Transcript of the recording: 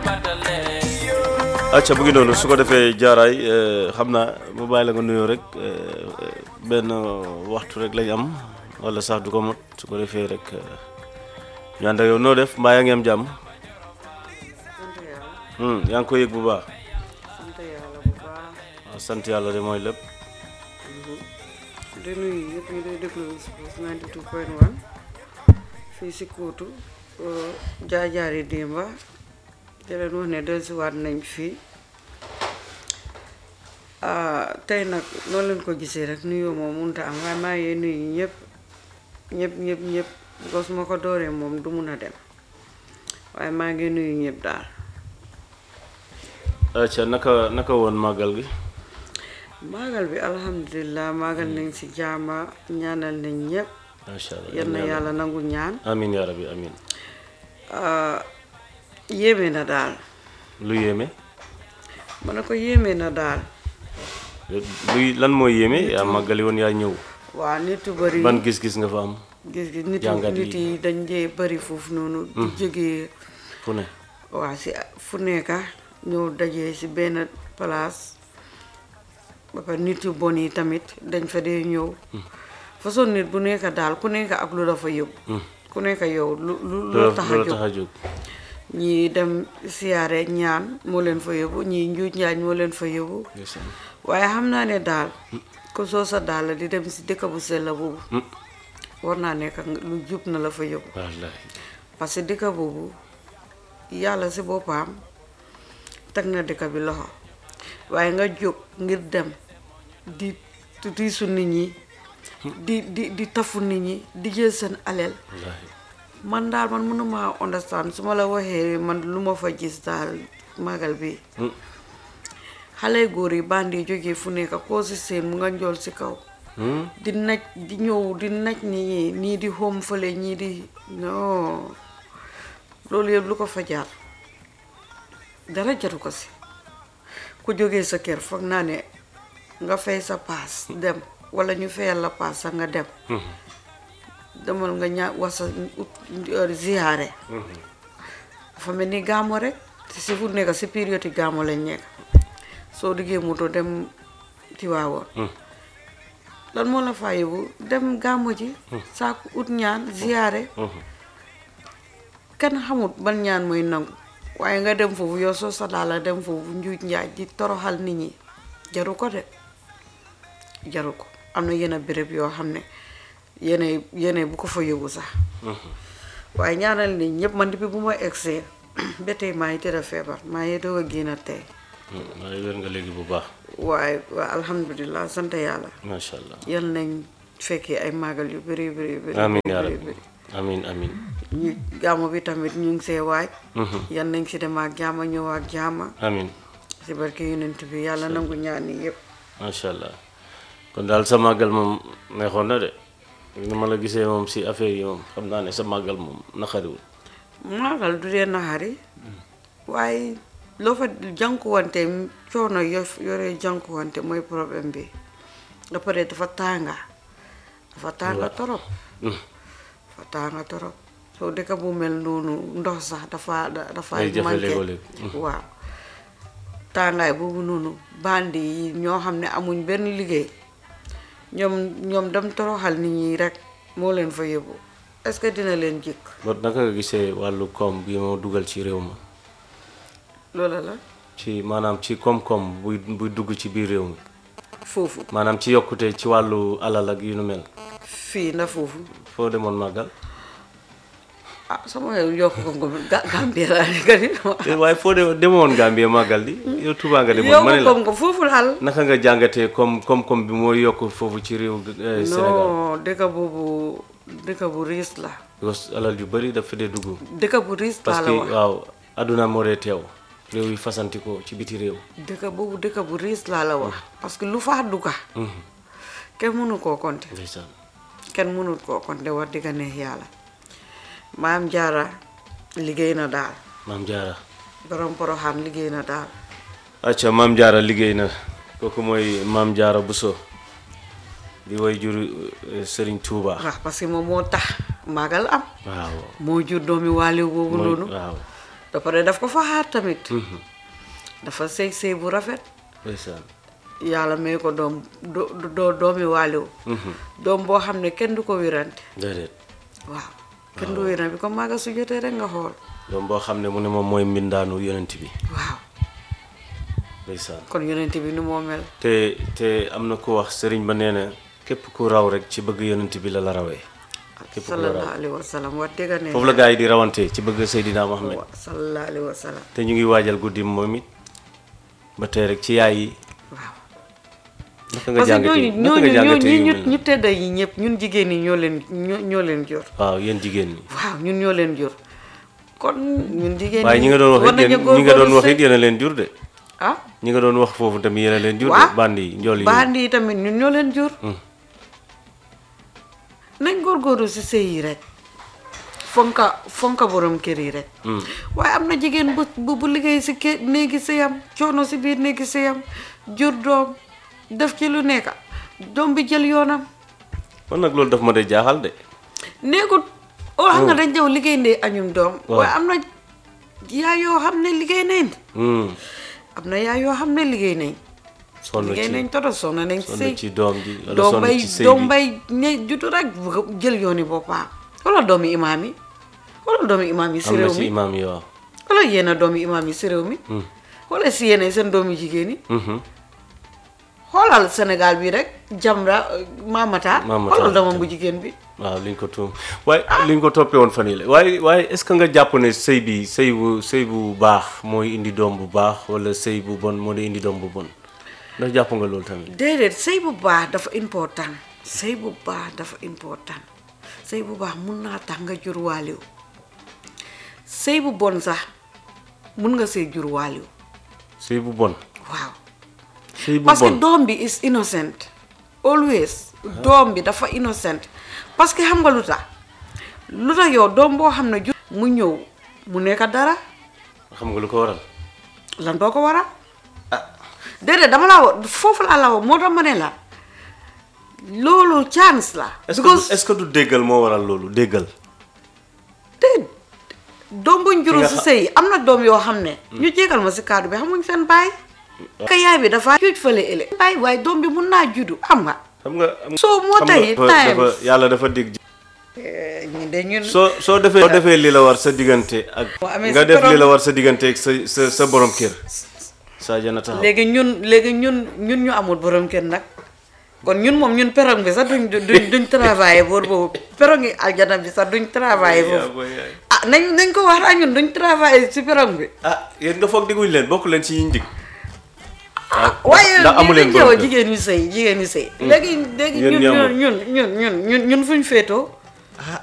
acca bu ngi noonu su ko defee jaaraay xam naa mu bàyyi la nga nuyoo rek benn waxtu rek lañ am wala sax du ko mot su ko defee rek ñu ànd ak yow noo def mbaa yaa ngi am jàmm sant yàlla Hmm, yaa ngi ko yëg bu baax sant yàlla bu baax waaw sant yàlla de mooy lépp di nuyu ñëpp ñu day déglu Spox 92.1 fii si Kootu jaajaari démba di leen wax ne dellusiwaat nañ fii ah, tey nag noonu leen ko gisee rek nuyoo moom mënut a am waaye maa ngi nuyu ñëpp ñëpp ñëpp ñëpp because su ma ko dooree moom du mun a dem waaye maa ngi nuyu ñëpp daal acca naka naka woon màggal gi maagal bi alhamdulilah maagal nañ si jaama ñaanal nañ ñëpp macha allah yal na yàlla nangu ñaan amin yaa rabbi amin ah, yéeme na daal lu yéeme ma ne ko yéeme na daal luy lan mooy yéeme yaa màggali woon yaa ñëw waa nit yu bëri ban gis-gis nga fa am gis gis nit jàngat nit yi dañ dee bëri foofu noonu di jógee fu ne waa si fu nekka ñëw dajee si benn place ba pare nit yu bon yi tamit dañ fa dee ñëw façon nit bu nekk daal ku nekk ak lu la fa yóbbu ku nekk yow lu lu lu la tax a loolu jóg tax a jóg ñii dem siyaare ñaan moo leen fa yóbbu ñii njuuj njaañ moo leen fa yóbbu ndeysaan. waaye xam naa ne daal ko soo sa daal di dem si dëkk bu sell boobu war naa nekk nga- lu jub na la fa yóbbu wallaahi parce que dëkk boobu yàlla si boppam teg na dëkk bi loxo waaye nga jóg ngir dem di tiisu nit ñi di di di tafu nit ñi di jël seen aleel wallaahi man daal man mënuma understand su ma la waxee man lu ma fa gis daal magal bi Hmm. xale góor yi bandi yi jógee fu nekk koo si seen mu nga njool si kaw Hmm? di naj di ñëw di naj nit ñi nii di xóom fële ñii di non loolu yëpp lu ko fa jaar dara jaru ko si ku jógee sa kër foog naa ne nga fay sa paas dem wala ñu fayal la paas sax nga dem demal nga ñaa wasa ut ziyaare dafa mel ni gaamo rek te si fu nekk si période gaamo lañ nekk soo diggee moto dem Tiwaawoon lan moo la faa yóbbu dem gàmmo ji saaku ut ñaan ziyaare kenn xamut ban ñaan mooy nangu waaye nga dem foofu yow soo sa daala dem foofu njuuj njaaj di toroxal nit ñi jaru ko de jaru ko am na yenn béréb yoo xam ne yene yene bu ko fa yóbbu sax waaye ñaanal nit ñëpp man depuis bu ma egsee ba tey maa ngi tëdd feebar maa ngi doog a génn tey maa ngi wér nga léegi bu baax waaye waa alhamdulilah sant yàlla macha allah yal nañ fekkee ay màggal yu bëri bëri bëri amin yaa bëri rabbi bëri amin amin ñu gàmmu bi tamit ñu ngi see waaj yal nañ si dem ak jaama ñëw ak jaama amin si barke yonent bi yàlla nangu ñaan yi yëpp macha allah kon daal sa màggal moom neexoon na de ni ma la gisee moom si affaire yi moom xam naa ne sa màggal moom naqariwul màggal du dee naxari waaye loo fa jànkuwante coono yo yore jànkuwante mooy problème bi nga pare dafa tànga dafa tànga torop dafa tànga torop soo dëkk bu mel noonu ndox sax dafa dafa Day jafe manqué léegoo-léeg. waaw tàngaay boobu noonu bandi yi ñoo xam ne amuñ benn liggéey ñoom ñoom dem toroxal nit ñi rek moo leen fa yóbbu est-ce que dina leen jikk bon naka nga gisee wàllu koom bi moo dugal ci réew ma loola la ci maanaam ci koom-koom buy buy dugg ci biir réew mi foofu maanaam ci yokkute ci wàllu alal ak yu nu mel fii na foofu foo demoon màggal ah sama yokk ko ko Ga- Gambie laa nekk di Eh, waaye foo de demoon Gambie màggal di yow Touba nga demoon ma ne yokk la ko ko foofu daal naka nga jàngatee comme koom-koom bi moo yokk foofu ci réew eh, Sénégal non dëkk boobu dëkk bu riis la parce que alal yu bëri dafa dee dugg dëkk bu riis laa parce la que wax waaw adduna moo dee teew réew yi fasanti ko ci biti réew dëkk boobu dëkk bu riis laa la wax parce que lu faa dugga kenn mënu koo compter ndeysaan kenn mënut koo compter wax dëgg neex yàlla maam jaara liggéey na daal maam jaara borom poroxaan liggéey na daal acca maam jaara liggéey na kooku mooy maam jaara Buso di way jur eh, Sëriñ Tuuba waaw parce que moom moo tax magal am waaw moo jur doomi waaliw boobu mooy noonu waaw da pare daf ko fa xaar tamit dafa sëy sëy bu rafet ndeysaan yàlla may ko doom do do doomi waaliw doom boo xam ne kenn du ko wirante déedéet waaw kenn du wirante bi comme maaga su jotee rek nga xool doom boo xam ne mu ne moom mooy mbindaanu yonent bi waaw ndeysaan kon yonent bi ni moo mel te te am na ku wax sëriñ ba nee na képp ku raw rek ci bëgg yonent bi la la rawee képp ku la sallallahu raw alayhi wa sallam wax dëgg ne foofu la gars yi di rawante ci bëgg Seydina Mohamed wa sallallahu alayhi wa sallam te ñu ngi waajal guddi moom it ba tey rek ci yaay yi waaw naka nga parce que jàngatee ñooñu naka nga ñooñu jàngatee ñooñu yu ñu mel ñu nii tedda yi ñëpp ñun jigéen ñi ñoo leen ñoo ñoo leen jur waaw yéen jigéen ñi waaw ñun ñoo leen jur kon ñun jigéen waaye ñi nga doon wax war it nañu yéen ñi nga doon góorgóorlu wax it sëy. yéen a leen jur de ah ñi nga doon wax foofu tamit yéen a leen jur de waaw bandi yi njool yi bandi yi tamit ñun ñoo leen jur nañ góorgóorlu si sëy yi rek fonka fonka borom kër yi rek waaye am na jigéen bu bu bu liggéey si kër néegi sëyam coono si biir néegi sëyam jur doom def ci lu nekk doom bi jël yoonam man nag loolu daf ma day jaaxal de nekkut oo xam nga dañ ñëw liggéey ndee añum doom Waaw. waaye am na yaay yoo xam ne liggéey nañ Hmm, am na yaay yoo xam ne liggéey nañ sonn liggéey ci nañ toto sonn nañ sonn sëy ci doom ji wala doom sonn bay ci sëy doom bi bay ne jutu rek bëgg a jël yooni boppam wala doomi imaam yi wala doomi imaam yi si am na réew ci mi imaam yi waaw wala yéen a doomi imaam yi si réew mi wala si yéen seen doomi jigéen yi Mhm. xoolal Sénégal bi rek Jamra Mamata Mamata, xoolal doomam bu jigéen bi waaw liñ ko tuum waaye liñ ko toppee woon fan yii la waaye waaye est-ce que nga jàpp ne sëy bi sëy bu sëy bu baax mooy indi doom bu baax wala sëy bu bon moo di indi doom bu bon ndax jàpp nga loolu tamit déedéet sëy bu baax dafa important sëy bu baax dafa important sëy bu baax mun naa tax nga jur waaliw sëy bu bon sax mun nga see jur waaliw sëy bu bon waaw sëy bu parce que bon doom bi is innocent always doom bi dafa innocent parce que xam nga lu tax lu tax yow doom boo xam ne jur mu ñëw mu nekk dara xam nga lu ko waral lan doo ko waral déedéet dama la wax foofu laa la wax moo tax ma ne la loolu chance la est-ce because que est-ce que du déggal moo waral loolu déggal te doom buñ juru nga si xa- sëy am na doom yoo xam ne ñu jégal ma si kaddu bi xamuñ seen baay ka yaay bi dafa juuj fële ëllëg baay waaye doom bi mun naa juddu xam nga xam nga am- soo moo xam nga tey dafa- dafa times yàlla dafa dig ñu de ñun soo soo defee soo defee li la war sa diggante ak Boo amee nga sa def li borom- la war sa diggante ak sa sa sa borom kër sa jana taxaw léegi ñun léegi ñun ñun ñu amul borom kër nag kon ñun moom ñun perong bi sax duñ duñ duñ travailler boor boobu perong yi aljana bi sax duñ travailler yaa foofu booy yaay. ah nañ nañ ko wax rek ñun duñ travailler si perong bi ah yéen nga foog diguñ leen bokk leen ci yiñ dig waaye ndax amu leen ñu borom kër. jigéen ñu sëy jigéen ñu sëy léegi léegi Yéen ñun ñi amul. ñun ñun ñun ñun ñun ñun fuñ féetoo ah